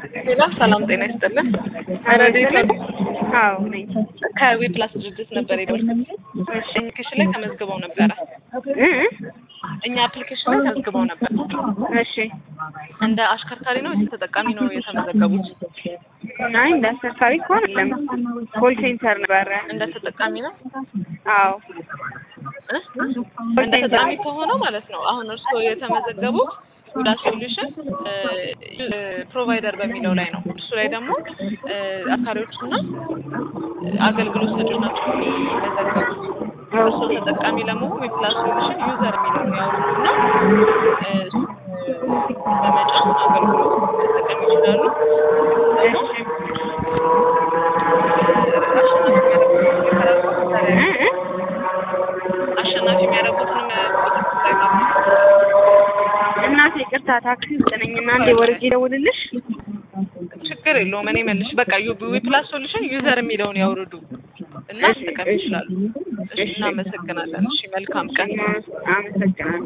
ሌላ ሰላም ጤና ይስጥልን። ረዴት አዎ ነኝ። ከዊ ፕላስ ድርጅት ነበር የደወልኩት። አፕሊኬሽን ላይ ተመዝግበው ነበረ። እ እኛ አፕሊኬሽን ላይ ተመዝግበው ነበር። እሺ እንደ አሽከርካሪ ነው ወይስ ተጠቃሚ ነው የተመዘገቡት? አይ እንደ አሽከርካሪ እኮ አይደለም፣ ኮል ሴንተር ነበረ። እንደ ተጠቃሚ ነው አዎ እ? እንደ ተጠቃሚ ከሆነው ማለት ነው። አሁን እርስዎ የተመዘገቡት ሁዳ ሶሉሽን ፕሮቫይደር በሚለው ላይ ነው። እሱ ላይ ደግሞ አካሪዎችና አገልግሎት ሰጪዎች ናቸው የሚመዘገቡት። እርስዎ ተጠቃሚ ለመሆን የፕላስ ሶሉሽን ዩዘር የሚለውን ያወርዱና እሱን በመጫን አገልግሎት መጠቀም ይችላሉ። እ እ አሸናፊ የሚያደርጉትንም እናቴ ይቅርታ ታክሲ ውስጥ ነኝ እና አንዴ ወርጄ ደውልልሽ። ችግር የለውም። እኔ መልሽ በቃ ዊ ፕላስ ሶሉሽን ዩዘር የሚለውን ያውርዱ እና መጠቀም ይችላሉ። እሺ፣ እናመሰግናለን። እሺ፣ መልካም ቀን። አመሰግናለሁ።